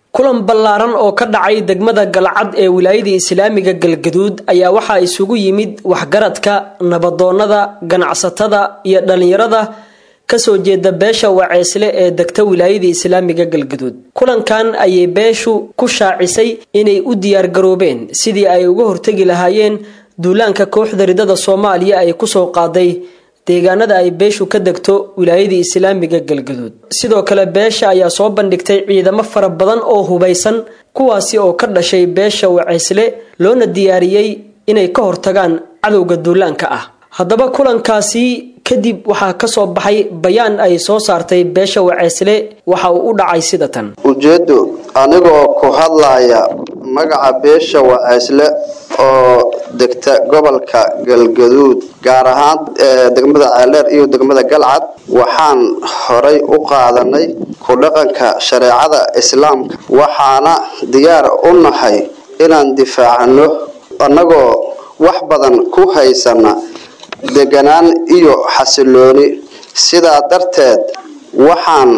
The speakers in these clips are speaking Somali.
kulan ballaaran oo ka dhacay degmada galcad ee wilaayada islaamiga galgaduud ayaa waxaa isugu yimid waxgaradka nabadoonnada ganacsatada iyo dhallinyarada kasoo jeeda beesha waceysle ee degta wilaayada islaamiga galgaduud kulankan ayay beeshu ku shaacisay inay u diyaargaroobeen sidii ay uga hortegi lahaayeen duulaanka kooxda ridada soomaaliya ay kusoo qaaday deegaanada ay beeshu ka degto wilaayada islaamiga galgaduud sidoo kale beesha ayaa soo bandhigtay ciidamo fara badan oo hubaysan kuwaasi oo ka dhashay beesha waceysle loona diyaariyey inay ka hortagaan cadowga duulaanka ah haddaba kulankaasi kadib waxaa kasoo baxay bayaan ay soo saartay beesha waceysle waxa uu u dhacay sida tan ujeeddo anigoo ku hadlaya magaca beesha waceysle oo degta gobolka galgaduud gaar ahaan degmada ceeldheer iyo degmada galcad waxaan horay u qaadanay ku dhaqanka shareecada islaamka waxaana diyaar u nahay inaan difaacano annagoo wax badan ku haysana deganaan iyo xasilooni sidaa darteed waxaan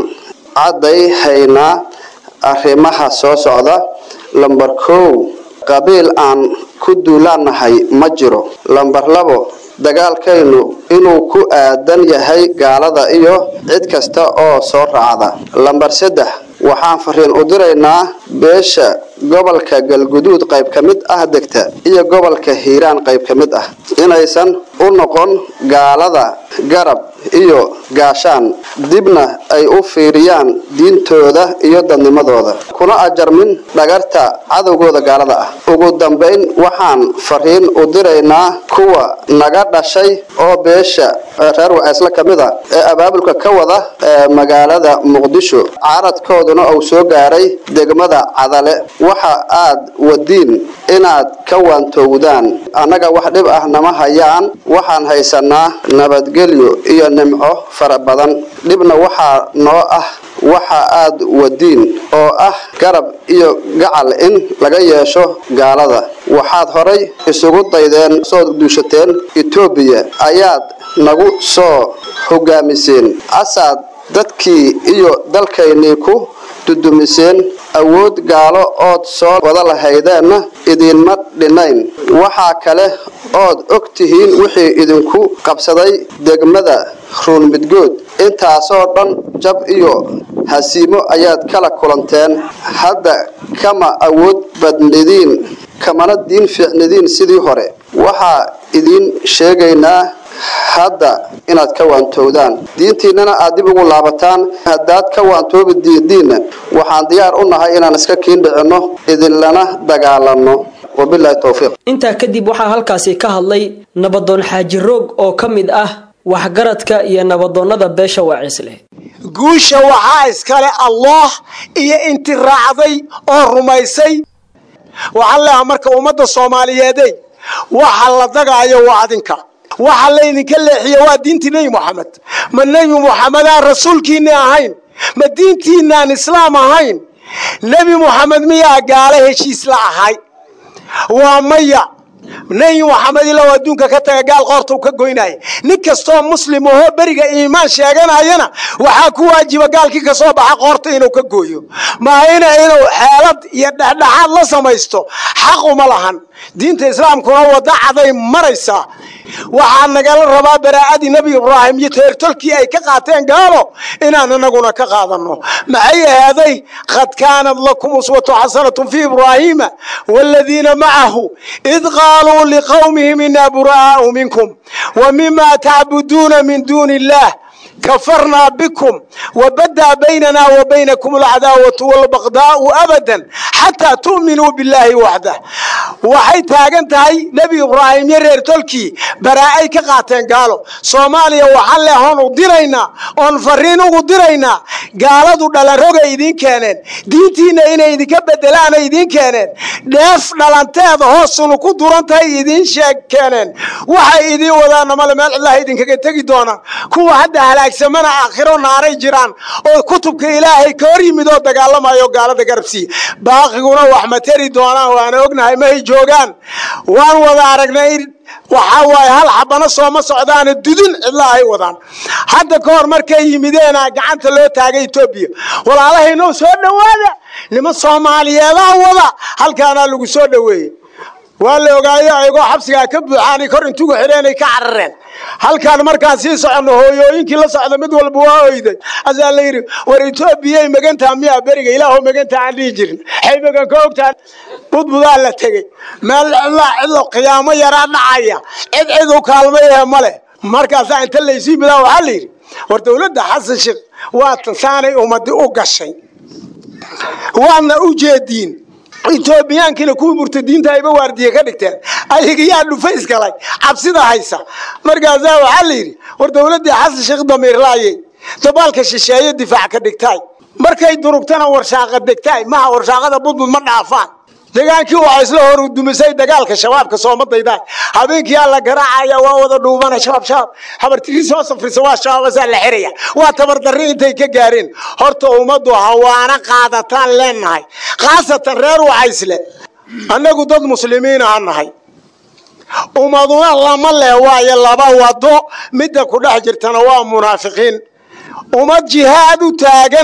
caddayhaynaa arrimaha soo socda lambar kow qabiil aan ku duulaannahay ma jiro lambar labo dagaalkaynu inuu ku aadan yahay gaalada iyo cid kasta oo soo raacda lambar saddex waxaan fariin u diraynaa beesha gobolka galguduud qayb ka mid ah degta iyo gobolka hiiraan qayb ka mid ah inaysan u noqon gaalada garab iyo gaashaan dibna ay u fiiriyaan diintooda iyo dadnimadooda kuna ajarmin dhagarta cadowgooda gaalada ah ugu dambayn waxaan fariin u diraynaa kuwa naga dhashay oo beesha reer waceysle ka mid a ee abaabulka ka wada magaalada muqdisho caradkooduna uu soo gaaray degmada cadale waxa aad wadiin inaad ka waantowdaan annaga wax dhib ah nama hayaan waxaan haysanaa nabadgelyo iyo nimco fara badan dhibna waxaa noo ah waxa aad wadiin oo ah garab iyo gacal in laga yeesho gaalada waxaad horay isugu daydeen soo duushateen etoobiya ayaad nagu soo hogaamiseen asaad dadkii iyo dalkaynii ku dudumiseen awood gaalo ood soo wada lahaydeenna idiinma dhinayn waxaa kale ood og tihiin wixii idinku qabsaday degmada ruunmidgood intaasoo dhan jab iyo hasiimo ayaad kala kulanteen hadda kama awood badnidiin kamana diin fiicnidiin sidii hore waxaa idiin sheegaynaa hadda inaad ka waantowdaan diintiinnana aad dib ugu laabataan haddaad ka waantoobi diidiinna waxaan diyaar u nahay inaan iska kiin dhicinno idinlana dagaalanno wabilaahi towfiiq intaa kadib waxaa halkaasi ka hadlay nabadoon xaaji roog oo ka mid ah waxgaradka iyo nabadoonnada beesha waciisle guusha waxaa iskale allah iyo inti raacday oo rumaysay waxaan leeha marka ummadda soomaaliyeeday waxa la dagaayo waa adinka waxa laydinka leexiye waa diintii nebi moxamed ma nebi moxamedaan rasuulkiinni ahayn ma diintiinaan islaam ahayn nebi moxamed miyaa gaalo heshiis la ahay waa maya nebi moxamed ilow adduunka ka taga gaal qoorta u ka goynaya nin kastoo muslim ahoo beriga iimaan sheeganayana waxaa ku waajiba gaalkii kasoo baxa qoorta inuu ka gooyo maahina inuu xeelad iyo dhexdhexaad la samaysto xaq uma lahan diinta islaamkuna wadda caday maraysaa waxaa nagala rabaa baraa'adii nebi ibraahim iyo teertolkii ay ka qaateen gaalo inaan anaguna ka qaadanno maxay ahaaday qad kaanad lakum uswatu xasanatun fii ibraahiima waaladiina macahu id qaaluu liqowmihim inaa buraa'aau minkum wa mima tacbuduuna min duuni illaah كفرنا بكم وبدا بيننا وبينكم العداوة والبغضاء أبدا حتى تؤمنوا بالله وحده waxay taagan tahay nebi ibraahim iyo reer tolkii baraa'ay ka qaateen gaalo soomaaliya waxaan leehoon u diraynaa oon fariin ugu diraynaa gaaladu dhalanrogay idiin keeneen diintiinna inay idinka bedelaanay idiin keeneen dheef dhalanteeda hoosunu ku duran tahay idiin sheeg keeneen waxay idiin wadaana male meel cidlaha idinkaga tegi doonaan kuwa hadda halaagsamana aakhiro naaray jiraan oo kutubka ilaahay ka hor yimid oo dagaalamayo gaalada garabsiiya baaqiguna wax ma teri doonaan waana ognahay mahay joogaan waan wada aragnay waxaa waaye hal xabano sooma socdaana dudun cidla ay wadaan hadda ka hor markay yimideena gacanta loo taagay etoobiya walaalahaynoo soo dhowaada niman soomaaliyeedaa wada halkaanaa lagu soo dhoweeyey waa la ogaayo ayagoo xabsigaa ka buuxaanay kor intugu xidheenay ka carareen halkaan markaan sii soconno hooyooyinkii la socda mid walba waa oyday asaa la yidhi war etoobiyay magantaa miyaa beriga ilaahu magantaa aan dhihi jirin xay magan ka ogtaa budbudaa la tegey meel cidlaa cidlo qiyaamo yaraa dhacaya cid cid u kaalmayahe male markaasaa inta laysii midaa waxaa la yidhi war dowladda xasan sheekh waa tansaanay ummadi u gashay waadna u jeediin etoobiyaankiina kuwii murtadiinta ayba waardiye ka dhigteen ayaga yaa dhufays galay cabsida haysa markaasaa waxaa la yidhi war dowladdii xasan sheekh damiirlaayey dabaalka shisheeye difaac ka dhigtaay markay durugtana warshaaqa degtaay maha warshaaqada budbud ma dhaafaan degaankii waxaa isla hor dumisay dagaalka shabaabka soomadayda habeenkii aa la garaacaya waa wada dhuubana shabaab shabaab habartirii soo safrisa waa shabaabasaa la xiraya waa tabardarri intay ka gaareen horta ummaddu hawaana qaadataan leenahay khaasatan reer wacaysle annagu dad muslimiin aha nahay ummaduna lama leh waayo laba wado midda ku dhex jirtana waa munaafiqiin ummad jihaad u taagan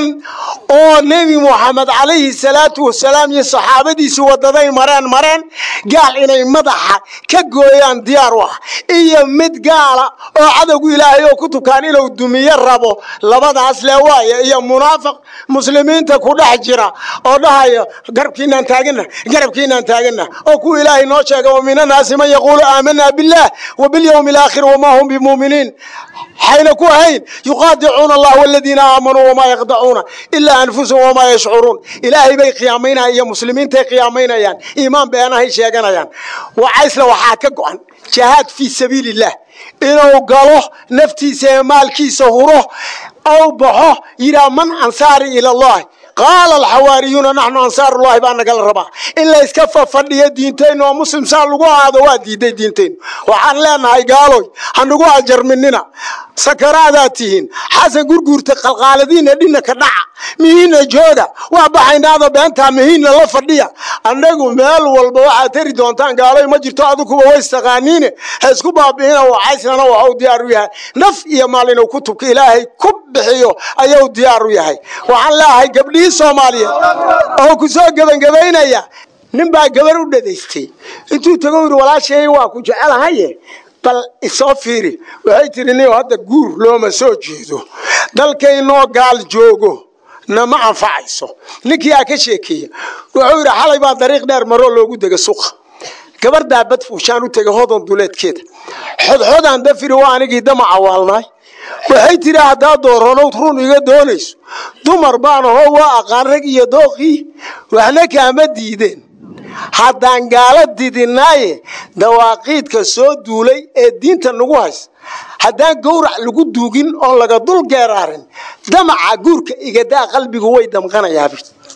oo nebi moxamed calayhi salaatu wasalaam iyo saxaabadiisii wadaday mareen mareen gaal inay madaxa ka gooyaan diyaar u ah iyo mid gaala oo cadowgu ilaahay oo ku tukaan inuu dumiyo rabo labadaas le waaya iyo munaafiq muslimiinta ku dhex jira oo dhahaya garabkiinaan taagana garabkiinaan taagana oo kuwa ilaahay noo sheega wa min annaasi man yaquulu aamanaa billaah wa bilyawmi alaakhir wamaa hum bimuuminiin xayna ku ahayn yuqaadicuuna allah waladiina aamanuu wamaa yaqdacuuna ilaa anfusahum wamaa yashcuruun ilaahay bay qiyaamaynayaan iyo muslimiintay qiyaamaynayaan iimaan beenahay sheeganayaan wacaysle waxaa ka go-an jihaad fii sabiili illah inuu galo naftiisa ee maalkiisa huro ou baxo yidhaha man ansaari ila allahi qaala alxawaariyuuna naxnu ansaarullahi baa nagala rabaa in la iska fafadhiyo diintaynu oo muslim saa lagu aado waa diiday diintaynu waxaan leenahay gaaloy hanagu ajarminina sakaraadaa tihiin xasan gurguurta qalqaaladiina dhinaka dhaca mihiina jooga waa baxaynaada beentaa mihiinna la fadhiya annagu meel walba waxaad tari doontaan gaaloy ma jirto adikuba waystaqaaniine ha isku baabi'ina wacaysnana waxuu diyaar u yahay naf iyo maal inuu kutubka ilaahay ku bixiyo ayuu diyaar u yahay waxaan leeahay gabdhihii soomaaliyeed oo ku soo gebangebaynaya nin baa gabar u dhadaystay intuu tago yidhi walaashay waa ku jecelahaye bal isoo fiiri waxay tiri nin hadda guur looma soo jeedo dalkaynoo gaal joogo nama anfacayso ninkii aa ka sheekeeya wuxuu yidhi xalay baa dariiq dheer maroo loogu dega suqa gabardaa badfuushaan u tegay hodon duleedkeeda xodxodaan dafiri waa anigii damaca waalnaay waxay tiri haddaa dooronow run iga doonayso dumar baan ahoo waa aqaan rag iyo dooqii waxna kaama diideen haddaan gaala didinaaye dawaaqiidka soo duulay ee diinta nagu hays haddaan gowrac lagu duugin oon laga dul geeraarin damaca guurka igadaa qalbigu way damqanayaa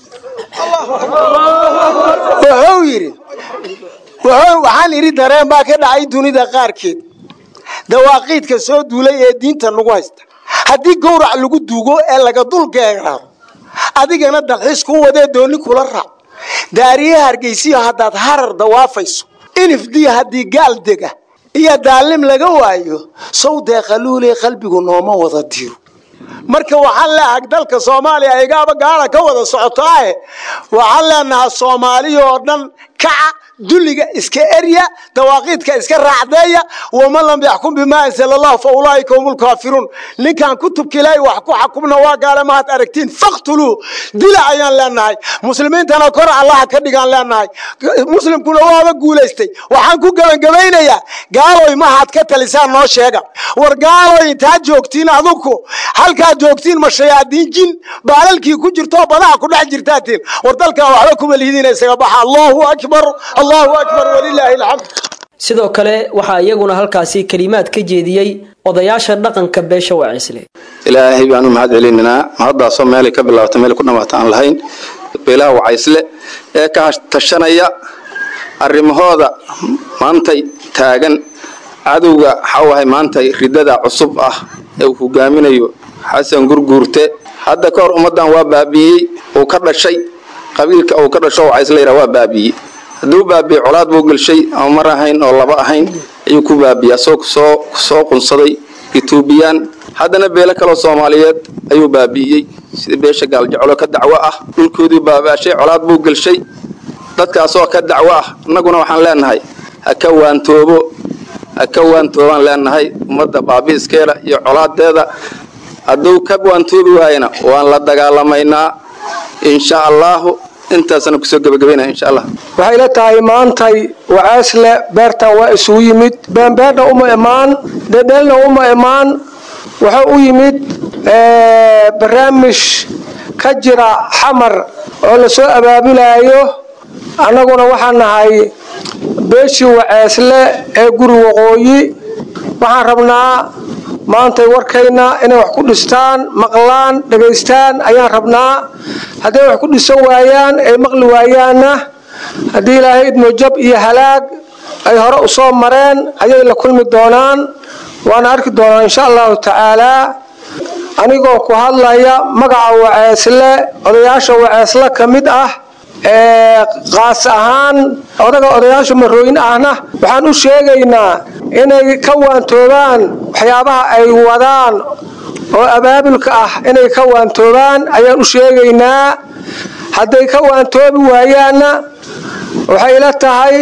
wuxuu yidhi waxaan idhi dareen baa ka dhacay dunida qaarkeed dawaaqiidka soo duulay ee diinta nagu haysta haddii gowrac lagu duugo ee laga dul geeraaro adigana dalxiis ku wadee dooni kula raac daariye hargeysiyo haddaad harar dawaafayso inifdiya haddii gaal dega iyo daalim laga waayo sow deeqaluulee qalbigu nooma wada diro marka waxaan leeahay dalka soomaaliya igaaba gaala ka wada socotaahe waxaan leenahaa soomaaliya oo dhan kaca dulliga iska erya dawaaqiidka iska raacdeeya waman lam yaxkum bimaa ansala allah fa ulaaika hum lkaafiruun ninkaan kutubka ilaahay wax ku xakumna waa gaale maad aragtiin faktuluu dila ayaan leenahay muslimiintana kor allaha ka dhigaan leenahay muslimkuna waaba guulaystay waxaan ku gebangebaynayaa gaaloy mahaad ka talisaan noo sheega war gaaloy intaad joogtiin aduku halkaad joogtiin ma shayaadiin jin baalalkii ku jirtoo badaha ku dhex jirtaatiin war dalkaa waxba kuma lihidiina isaga baxa allahu akbar allahu akbar walilaahi alxamd sidoo kale waxaa iyaguna halkaasi kelimaad ka jeediyey odayaasha dhaqanka beesha waciisle ilaahay baanu mahad celinaynaa mahaddaasoo meelay ka bilaabata meel ku dhammaata aan lahayn beelaha wacaysle ee ka tashanaya arrimahooda maantay taagan cadowga waxaawahay maantay ridada cusub ah ee uu hogaaminayo xasan gurguurte hadda ka hor ummaddan waa baabi'iyey uu ka dhashay qabiilka uu ka dhasho wacaysle yidhaa waa baabi'iyey hadduu baabi'ey colaad buu gelshay ama mar ahayn oo laba ahayn ayuu ku baabiya asoo kusoo kusoo qunsaday etoobiyaan haddana beelo kaloo soomaaliyeed ayuu baabi'iyey sida beesha gaaljecolo ka dacwo ah dhulkoodii baabaashay colaad buu gelshay dadkaasoo ka dacwo ah innaguna waxaan leenahay ha ka waantoobo ha ka waantoobaan leenahay ummadda baabi'iskeeda iyo colaadeeda hadduu ka waantoobi waayana waan la dagaalamaynaa insha allaahu intaasana kusoo gebagabaynaya insha allah waxay la tahay maantay waceesle beertan waa isugu yimid beenbeerna uma imaan dhedhelna uma imaan wuxuu u yimid barnaamij ka jira xamar oo lasoo abaabulaayo annaguna waxaan nahay beeshii waceesle ee guri waqooyi waxaan rabnaa maantay warkayna inay wax ku dhistaan maqlaan dhagaystaan ayaan rabnaa hadday wax ku dhisan waayaan ay maqli waayaanna haddii ilaahay idmo jab iyo halaag ay hore u soo mareen ayay la kulmi doonaan waana arki doonaan insha allahu tacaalaa anigoo ku hadlaya magaca waceesle odayaasha waceesle ka mid ah ee qaas ahaan odaga odayaasha marooyin ahna waxaan u sheegaynaa inay ka waantoobaan waxyaabaha ay wadaan oo abaabulka ah inay ka waantoobaan ayaan u sheegaynaa hadday ka waantoobi waayaanna waxay la tahay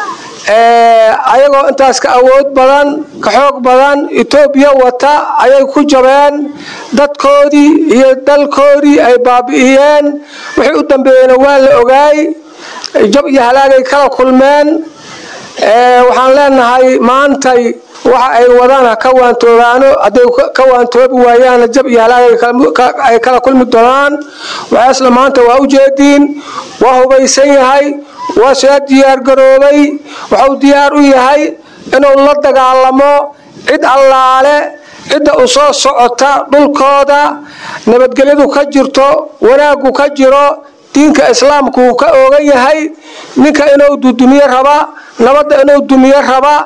ayagoo intaas ka awood badan ka xoog badan etoobiya wata ayay ku jabeen dadkoodii iyo dalkoodii ay baabi'iyeen wixii u dambeeyeyna waa la ogaay jab iyo halaagay kala kulmeen waxaan leenahay maantay waxa ay wadaan ha ka waantoobaano hadday ka waantoobi waayaanna jab iyo halaag ay kala kulmi doonaan waxaasna maanta waa u jeediin waa hubaysan yahay waa soo diyaargaroobay waxuu diyaar u yahay inuu la dagaalamo cid allaale cidda u soo socota dhulkooda nabadgelyadu ka jirto wanaaggu ka jiro diinka islaamku uu ka oogan yahay ninka inuu dudumiye raba nabadda inuu dumiye raba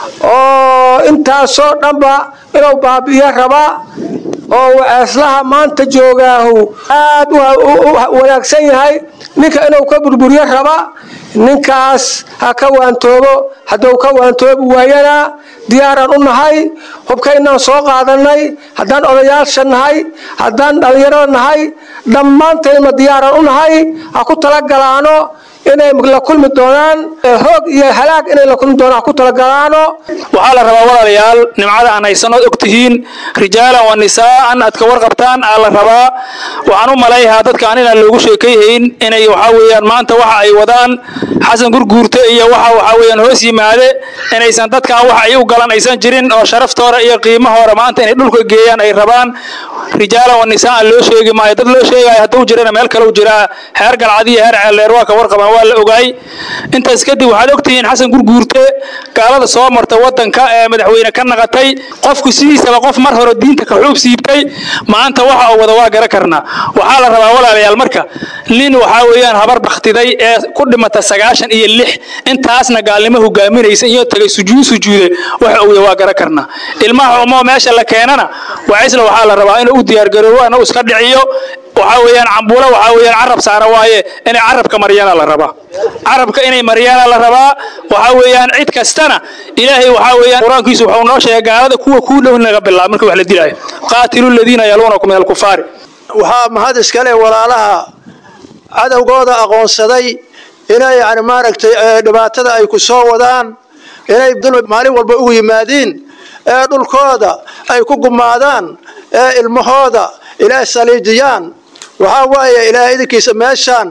oo intaasoo dhanba inuu baabi'iye raba oo waceeslaha maanta joogaahu aad u wanaagsan yahay ninka inuu ka burburiye raba ninkaas ha ka waantoobo hadduu ka waantoobi waayana diyaaraan u nahay hubkaynaan soo qaadanay haddaan odayaasha nahay haddaan dhallinyarada nahay dhammaantayma diyaaraan u nahay ha ku talagalaano inay la kulmi doonaan hoog iyo halaag inay la kulmi doonaan ha ku talagalaano waxaa la rabaa walaalayaal nimcada aan haysanood og tihiin rijaalan wa nisaa'an aad ka warqabtaan aa la rabaa waxaan u malayhaa dadkaan inaan loogu sheekayhayn inay waxaa weeyaan maanta waxa ay wadaan xasan gurguurte iyo waxa waxaa weeyaan hoos yimaade inaysan dadkaan waxa ay u galan aysan jirin oo sharaftooda iyo qiimahooda maanta inay dhulka geeyaan ay rabaan rijaalan wa nisaa'an loo sheegi maayo dad loo sheegaayo hadduu jirana meel kale u jiraa heer galcad iyo heer ceelleer waa ka warqabaan waa la ogaay intaas kadib waxaad ogtihiin xasan gurguurte gaalada soo marta wadanka ee madaxweyne ka naqatay qofku sidiisaba qof mar hore diinta ka xuub siibtay maanta waxa uu wada waa gara karnaa waxaa la rabaa walaalayaal marka nin waxaa weeyaan habar bakhtiday ee ku dhimata sagaashan iyo lix intaasna gaalnimo hogaaminaysa iyo tagay sujuud sujuude waxa uu waa gara karnaa ilmaha umoo meesha la keenana wacisla waxaa la rabaa inuu u diyaargaroobo ana iska dhiciyo waxaa weeyaan cambuula waxaa weeyaan carab saara waaye inay carabka maryaana la rabaa carabka inay maryaana la rabaa waxaa weeyaan cid kastana ilaahay waxaa weeyaan qur-aankiisu wuxuu noo sheegay gaalada kuwa kuu dhow naga bilaab marka wax la dilaayo qaatilu ladiina yaluunakum min alkufaari waxaa mahad iskale walaalaha cadowgooda aqoonsaday inay yani maaragtay dhibaatada ay ku soo wadaan inay dulmi maalin walba ugu yimaadiin ee dhulkooda ay ku gumaadaan ee ilmahooda ilaahay saliijiyaan waxaa waaye ilaahay idinkiisa meeshaan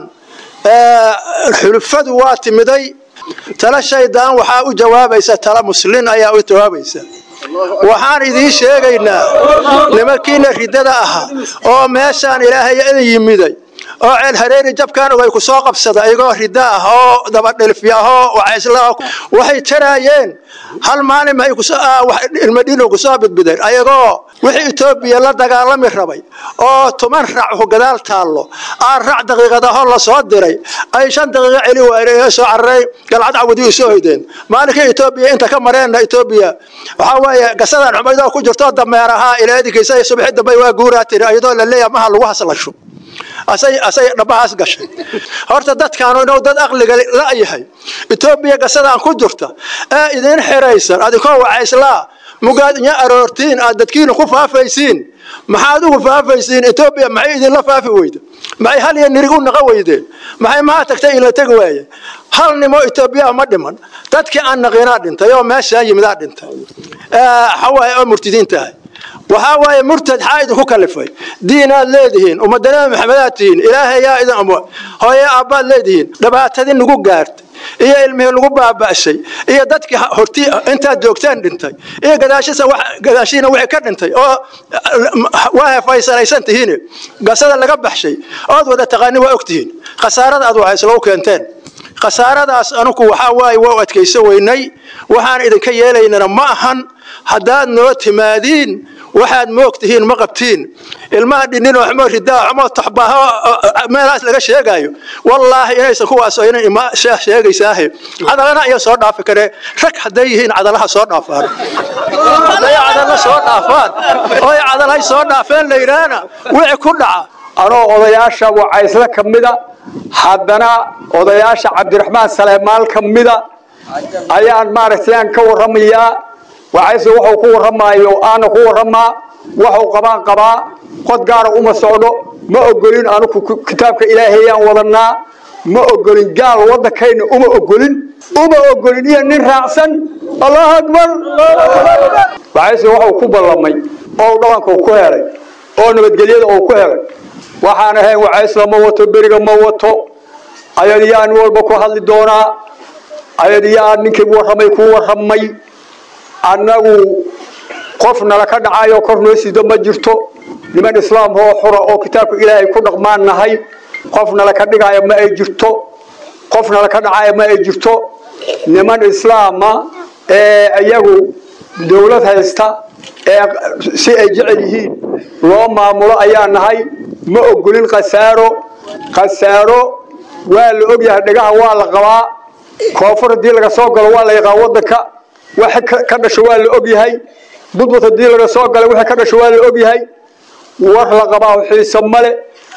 xulufadu waa timiday tala shaydaan waxaa u jawaabaysa tala muslin ayaa u jawaabaysa waxaan idiin sheegaynaa nimankiina ridada ahaa oo meeshaan ilaahay idin yimiday oo ceel hareeri jabkaan ogay ku soo qabsada iyagoo rida ah oo dabadhilfya ahoo wacaysla waxay taraayeen hal maalin may ilmadhino kusoo bidbideen ayagoo wixii etoobiya la dagaalami rabay oo tuman rac gadaal taallo aan rac daqiiqadaho lasoo diray ay shan daqiiqo celi waayeen soo cararay galcad cawadi soo hoydeen maalinkii etoobiya inta ka mareenna etoobiya waxaa weeye gasadan xumaydoo ku jirto dameer ahaa ilaa idinkiisa subxi dambe waa guuraa tiri iyadoo la leeyahay maha lagu haslasho asay asay dhabahaas gashay horta dadkaanu inuu dad aqliga la'yahay etoobiya gasadaan ku jirta ee idin xiraysan adinkoo wacayslaa mugaad inya aroortiin aad dadkiina ku faafaysiin maxaad ugu faafaysiin etoobiya maxay idinla faafi weyda maxay hal iyo nirig u naqa weydeen maxay maa tagtay ila tegi waaye hal nimo etoobiya ma dhiman dadkii aan naqinaa dhintay oo meeshaa yimidaa dhintay xawaaye oo murtidiin tahay waxaa waaye murtad xaa idinku kalifay diinaad leedihiin ummadana maxamedaad tihiin ilaahay yaa idin amo hooye aabbaad leedihiin dhibaatadii nagu gaartay iyo ilmihii lagu baaba'shay iyo dadkii hortii intaad joogteen dhintay iyo gadaashisa gadaashiina wixii ka dhintay oo waa hefaysanaysan tihiin gasada laga baxshay ood wada taqaani waa ogtihiin khasaarada aad waxaysla u keenteen khasaaradaas anugu waxaa waaye waa u adkayso weynay waxaan idinka yeelaynana ma ahan haddaad noo timaadiin waxaad moogtihiin ma qabtiin ilmaha dhinin oo xumo ridaa xumo taxbaho meelahaas laga sheegayo wallaahi inaysan kuwaas aynan ima sheegaysaahe cadalana ayaa soo dhaafi karee rag hadday yihiin cadalaha soo dhaafaan hadday cadala soo dhaafaan oy cadalhay soo dhaafeen la yidhaahna wixii ku dhaca anoo odayaasha wacaysle ka mida haddana odayaasha cabdiraxmaan saleymaal ka mida ayaan maaragtay aan ka warramayaa wacaysle wuxuu ku warramaayo aana ku warramaa waxuu qabaan qabaa qod gaara uma socdo ma ogolin anugu kitaabka ilaahayaan wadanaa ma ogolin gaal waddankayna uma ogolin uma ogolin iyo nin raacsan allahu akbar wacaysle wuxuu ku ballamay oo dhabanka ku helay oo nabadgelyada uu ku helay waxaan ahayn wacaysla ma wato beriga ma wato ayadiyaan walba ku hadli doonaa ayadiyaan ninkii warramay ku warramay annagu qof nala ka dhacayo kor noo sido ma jirto niman islaam oo xura oo kitaabka ilaahay ku dhaqmaan nahay qof nala ka dhigaayo ma ay jirto qof nala ka dhacayo ma ay jirto niman islaama ee iyagu dowlad haysta ee si ay jecel yihiin loo maamulo ayaa nahay ma ogolin khasaaro khasaaro waa la ogyahay dhagaha waa la qabaa koonfur haddii laga soo galo waa la yaqaan waddanka waxa ka dhasho waa la ogyahay budbud haddii laga soo galo wixii ka dhasho waa la ogyahay war la qabaa xiise male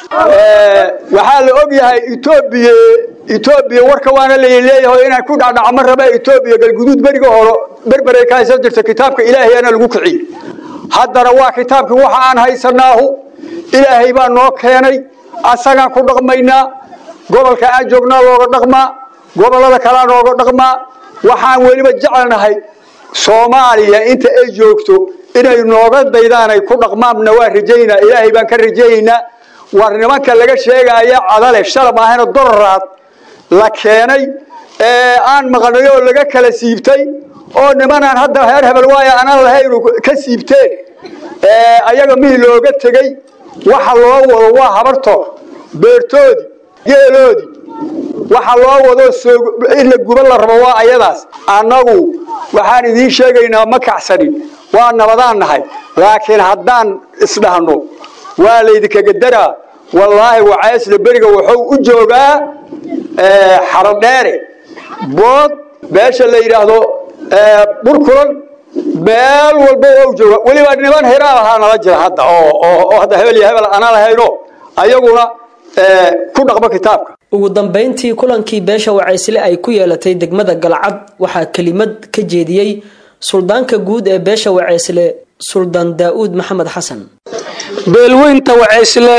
waxaa la ogyahay etoobiya etoobiya warka waana laleeyahay inaan ku dhacdhacmo raba etoobiya galguduud beriga hore berberay ka haysan jirta kitaabka ilaahayana lagu kiciyey haddana waa kitaabkii waxa aan haysanaahu ilaahay baa noo keenay asagaan ku dhaqmaynaa gobolka aan joognaa looga dhaqmaa gobollada kalea nooga dhaqmaa waxaan weliba jecelnahay soomaaliya inta ay joogto inay nooga daydaan ay ku dhaqmaanna waa rajaynaa ilaahay baan ka rajaynaynaa war nimanka laga sheegaya cadale shala maahayna doloraad la keenay ee aan maqnay oo laga kala siibtay oo nimanaan hadda heer hebel waaya aanan lahayn ka siibteen ayaga mihii looga tegey waxa loo wado waa habartoor beertoodii geeloodii waxa loo wado in la guba la rabo waa ayadaas annagu waxaan idiin sheegaynaa ma kacsanin waa nabadaan nahay laakiin haddaan isdhahno waa laydinkaga daraa wallaahi wacaysla beriga wuxuu u joogaa xarodheere bood beesha la yidhaahdo burkulan meel walba waa u jooga weliba niman hiraal ahaa nala jira hadda oo hadda hebel iyo hebel ana lahayno ayaguna ku dhaqmo kitaabka ugu dambayntii kulankii beesha wacaysle ay ku yeelatay degmada galcad waxaa kelimad ka jeediyey suldaanka guud ee beesha wacaysle suldaan daa'uud maxamed xasan beelweynta wacaysle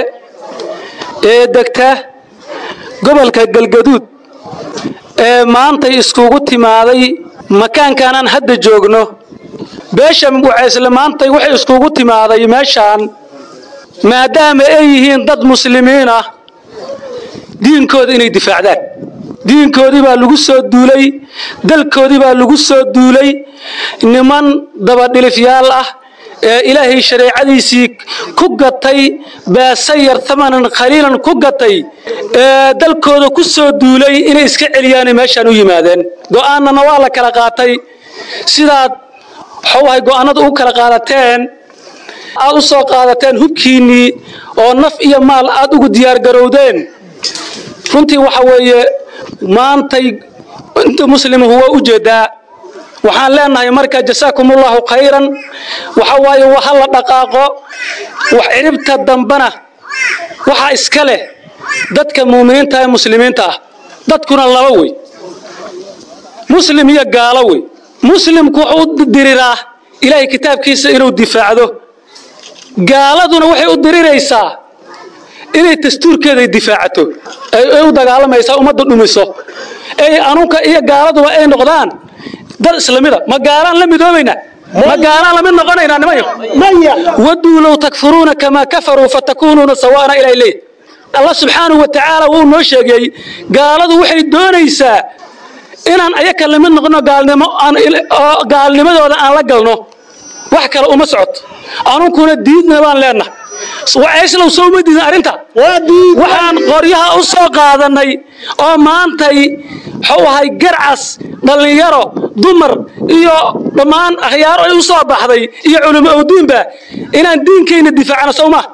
ee degta gobolka galgaduud ee maantay iskugu timaaday makaankaanaan hadda joogno beesha wacaysle maantay waxay iskugu timaaday meeshaan maadaama ay yihiin dad muslimiin ah diinkooda inay difaacdaan diinkoodii baa lagu soo duulay dalkoodii baa lagu soo duulay niman dabadhilifyaal ah ee ilaahay shareecadiisii ku gatay baasayar tamanan khaliilan ku gatay ee dalkooda ku soo duulay inay iska celiyaanay meeshaan u yimaadeen go'aanana waa la kala qaatay sidaad waxawahay go'aanada u kala qaadateen aad u soo qaadateen hubkiinnii oo naf iyo maal aad ugu diyaargarowdeen runtii waxa weeye maantay inta muslimuhu waa u jeedaa waxaan leenahay marka jasaakumullahu khayran waxa waaye ha la dhaqaaqo wax ciribta dambana waxaa iska leh dadka muuminiinta ee muslimiinta ah dadkuna laba wey muslim iyo gaalo wey muslimku wuxuu u diriraa ilaahay kitaabkiisa inuu difaacdo gaaladuna waxay u diriraysaa inay dastuurkeeda difaacato ay u dagaalamaysaa ummadda dhumiso ay anunka iyo gaaladuba ay noqdaan dad islamida ma gaalaan la midoobayna ma gaalaan lamid noqonaynaa nimanyo waduu low takfuruuna kamaa kafaruu fatakuunuuna sawaana ilaa leey allah subxaanahu wa tacaala wuu noo sheegay gaaladu waxay doonaysaa inaan ayaka lamid noqono gaalnimo oo gaalnimadooda aan la galno wax kale uma socoto anunkuna diidna baan leenahay waceyslow soo uma diidin arrinta waxaan qoryaha u soo qaadanay oo maantay wuxuu ahay garcas dhallinyaro dumar iyo dhammaan akhyaaro ay u soo baxday iyo culimo owdiinba inaan diinkayna difaacno sow ma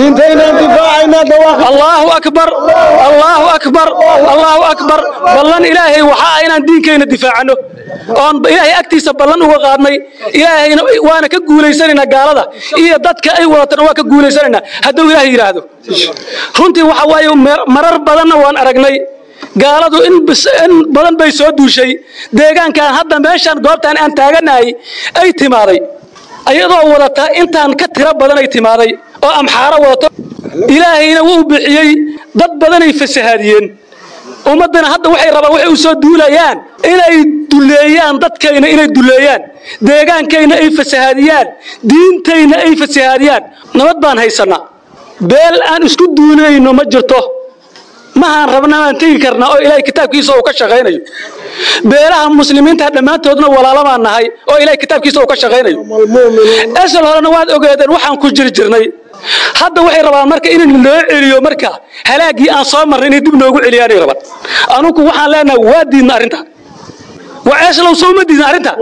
allahu akbar allahu akbar allahu akbar ballan ilaahay waxaa ah inaan diinkayna difaacano oon ilaahay agtiisa ballan uga qaadnay ilaahayna waana ka guulaysanaynaa gaalada iyo dadka ay wadatana waa ka guulaysanaynaa hadduu ilaahay yidhaahdo runtii waxa waaye marar badanna waan aragnay gaaladu in badan bay soo duushay deegaankan hadda meeshaan goobtaan aan taaganahay ay timaaday ayadoo wadata intaan ka tiro badan ay timaaday oo amxaaro wadato ilaahayna wuu bixiyey dad badanay fasahaadiyeen ummaddana hadda waxay rabaan waxay u soo duulayaan inay duleeyaan dadkayna inay duleeyaan deegaankayna ay fasahaadiyaan diintayna ay fasahaadiyaan nabad baan haysannaa beel aan isku duulayno ma jirto mahaan rabna aan tegi karnaa oo ilaahay kitaabkiisa uu ka shaqaynayo beelaha muslimiinta dhammaantoodna walaalo baan nahay oo ilaahay kitaabkiisa uu ka shaqaynayo esal horena waad ogeedeen waxaan ku jiri jirnay hadda waxay rabaan marka in loo celiyo marka halaagii aan soo marnay inay dib noogu celiyaanay rabaan anugu waxaan leenahay waa diidna arrinta waa eeslow soo ma diidna arrinta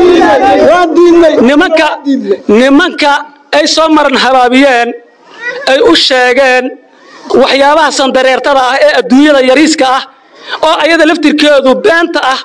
nimanka nimanka ay soo maran habaabiyeen ay u sheegeen waxyaabaha sandareertada ah ee adduunyada yariiska ah oo ayada laftirkeedu beenta ah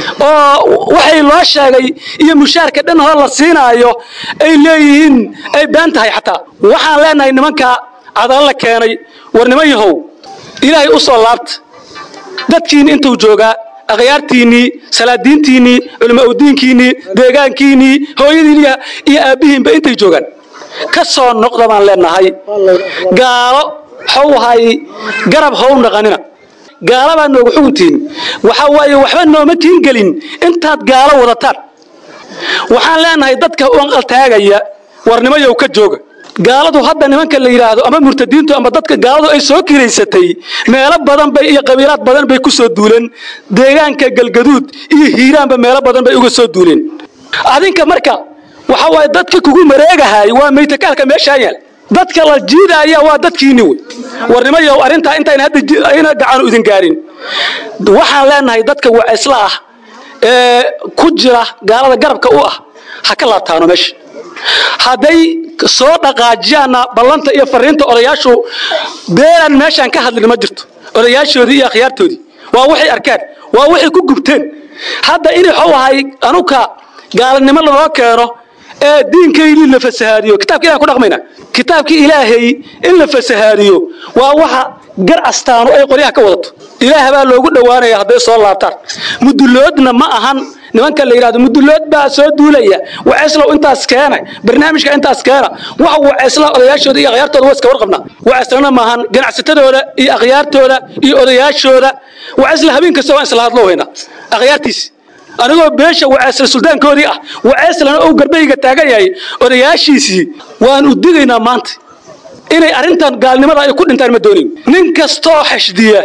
oo waxay loo sheegay iyo mushaarka dhan hore la siinaayo ay leeyihiin ay been tahay xataa waxaan leenahay nimanka cadalo la keenay war niman yahow ilaahay u soo laabta dadkiinni intuu joogaa akhyaartiinnii salaadiintiinnii culimo awdiinkiinnii deegaankiinnii hooyadiin iyo aabbihiinba intay joogaan ka soo noqda baan leenahay gaalo waxau ahay garab how dhaqanina gaala baa noogu xuguntiin waxaa waaye waxba nooma tiin gelin intaad gaalo wadataan waxaan leenahay dadka u anqaltaagaya warnimayow ka jooga gaaladu hadda nimanka la yidhaahdo ama murtadiintu ama dadka gaaladu ay soo kiraysatay meelo badan bay iyo qabiilaad badan bay ku soo duuleen deegaanka galgaduud iyo hiiraanba meelo badan bay uga soo duuleen adinka marka waxa waaye dadka kugu mareegahay waa maytakaalka meeshaa yaal dadka la jiidaaya waa dadkiinni wey warnimayow arrintaa intayna hadda ayna gacanu idin gaarin waxaan leenahay dadka wacisla ah ee ku jira gaalada garabka u ah ha ka laabtaano meesha hadday soo dhaqaajiyaanna ballanta iyo fariinta odayaashu beelaan meeshaan ka hadlin ma jirto odayaashoodii iyo akhyaartoodii waa waxay arkaan waa waxay ku gubteen hadda in waxuu ahay anuka gaalanimo lanoo keeno ee diinkaydii la fasahaadiyo kitabka ilahan ku dhaqmayna kitaabkii ilaahay in la fasahaadiyo waa waxa gar astaanu ay qoryaha ka wadato ilaah baa loogu dhowaanaya hadday soo laabtaan muduloodna ma ahan nimanka la yidhahdo mudulood baa soo duulaya waceeslow intaas keena barnaamijka intaas keena waxa waceesla odayaashooda iyo akhyaartooda waa iska warqabnaa waceeslana maahan ganacsatadooda iyo akhyaartooda iyo odayaashooda waceesla habeen kasta waan isla hadlo haynaa akhyaartiisi anigoo beesha waceesla suldaankoodii ah waceeslana ou garbahayga taagan yahay odayaashiisii waan u digaynaa maanta inay arrintan gaalnimada ay ku dhintaan ma doonin nin kastoo xashdiya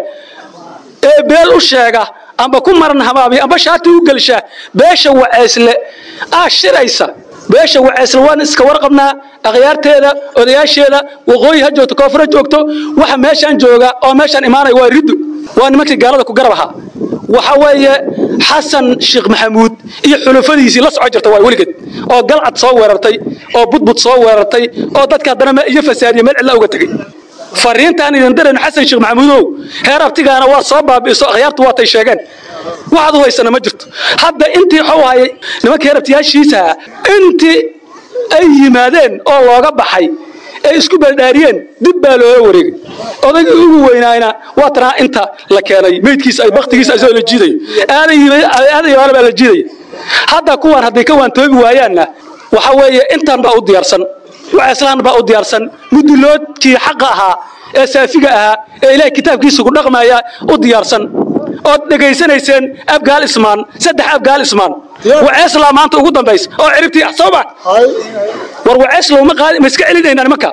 ee beel u sheega amba ku maran habaabiya amba shaati u gelsha beesha waceesle aa shiraysa beesha waceesle waan iska warqabnaa akhyaarteeda odayaasheeda waqooyi ha joogto koonfur ha joogto waxa meeshaan jooga oo meeshaan imaanaya waa riddu waa nimankii gaalada ku garab ahaa waxa weeye xasan sheekh maxamuud iyo xulufadiisii la soco jirta waa weligeed oo galcad soo weerartay oo budbud soo weerartay oo dadka haddana iyo fasaadiya meel cidla uga tegey fariintaan idin dirayno xasan sheekh maxamuudow heer abtigaana waa soo baabi'iso akhyaartu waatay sheegeen waxaad u haysana ma jirto hadda intii waxuu hayay nimanka heer abtiyaashiisa intii ay yimaadeen oo looga baxay ay isku beeldhaariyeen dib baa loola wareegay odaygii ugu weynaayna waa tanaa inta la keenay meydkiisa ay baktigiisa isagoo la jiidayo aadan yabaana baa la jiidaya hadda kuwaan hadday ka waantoobi waayaanna waxa weeye intaan baa u diyaarsan waceeslaan baa u diyaarsan muduloodkii xaqa ahaa ee saafiga ahaa ee ilaahay kitaabkiisa ku dhaqmaya u diyaarsan ood dhegaysanayseen abgaal ismaan saddex abgaal ismaan waceeslaa maanta ugu dambaysa oo ciribtii ah soo ma war waceeslow ma qaadi ma iska celinaynaa nimanka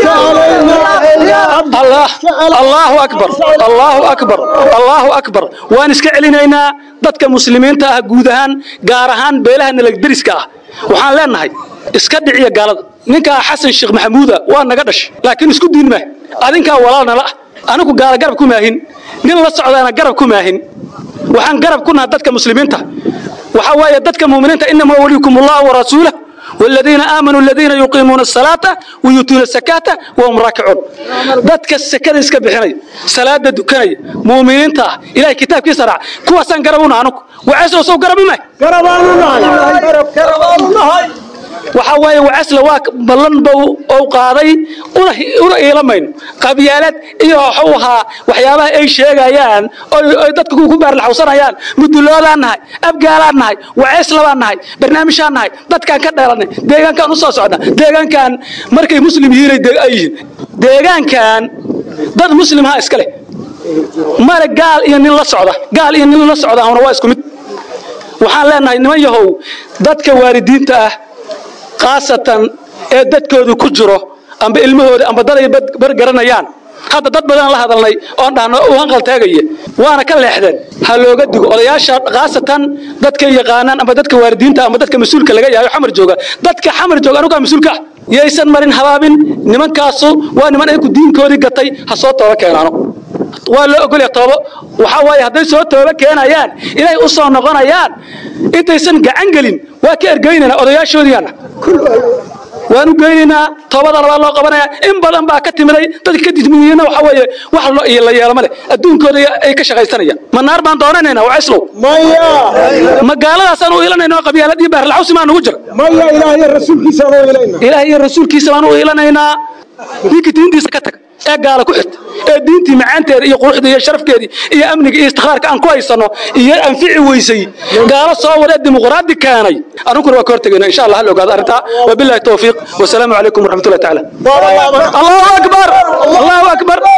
allah allahu akbar allahu akbar allahu akbar waan iska celinaynaa dadka muslimiinta ah guud ahaan gaar ahaan beelaha nalagderiska ah waxaan leenahay iska dhiciya gaalada ninkaa xasan sheekh maxamuuda waa naga dhashay laakiin isku diin mah adinkaa walaalnala ah anigu gaala garab ku maahin nin la socdaana garab ku maahin waxaan garab ku naha dadka muslimiinta waxa waaye dadka muuminiinta inamaa waliyukum allah warasuulah والذين آمنوا الذين يقيمون الصلاة ويؤتون الزكاة وهم راكعون dadka sakada iska bixinay salaada dukanay muuminiinta ah ilaahay kitaabkiisa raac kuwaasaan garabuna anugu waceesoo soo garabi may waxa waaye wacasla waa ballan bow ou qaaday una iilamayno qabyaalad iyo waxuu ahaa waxyaabaha ay sheegayaan oy dadka ku baarlaxawsanayaan muduloodaan nahay abgaalaan nahay waceeslabaan nahay barnaamijaan nahay dadkaan ka dheelanay deegaankaan u soo socna deegaankan markay muslim yihiinay ay yihiin deegaankan dad muslimha iska leh male gaal iyo nin la socda gaal iyo nin la socda ahuna waa isku mid waxaan leenahay niman yahow dadka waalidiinta ah khaasatan ee dadkoodu ku jiro amba ilmahooda amba dad ay bargaranayaan hadda dad badan la hadalnay oon dhahno u hanqaltaagaya waana ka leexdeen ha looga digo odayaasha khaasatan dadka yaqaanaan amba dadka waalidiinta amba dadka mas-uulka laga yahay xamar jooga dadka xamar jooga anugaa mas-uulka ah yaysan marin habaabin nimankaasu waa niman ayaku diinkoodii gatay ha soo tooba keenaano waa loo ogolya toobo waxaa waaye hadday soo tooba keenayaan inay u soo noqonayaan intaysan gacan gelin waa ka ergeynaynaa odayaashoodiiana waan u geynaynaa toobada labaa loo qabanaya in badan baa ka timiday dadka ka dismiyeyna waxa weeye wax la yeelo ma leh adduunkooda ay ka shaqaysanayaan ma naar baan doonanaynaa waa cislow ma gaaladaasaan u ilanayna oo qabyaalad iyo baarlaxawsi maa nugu jira ilaah iyo rasuulkiisa baan u ilanaynaa ninkii diintiisa ka tag ee gaala ku xirta ee diintii macaanteeda iyo quruxda iyo sharafkeedii iyo amniga iyo istikhaarka aan ku haysano iyo anfici weysay gaalo soo wadee dimuqraadi keenay anunkuna waa ka hortegayna insha allah hal ogaado arrintaa wabillahi tawfiiq wasalaamu calaykum waraxmatullahi tacaala allahu akbar allahu akbar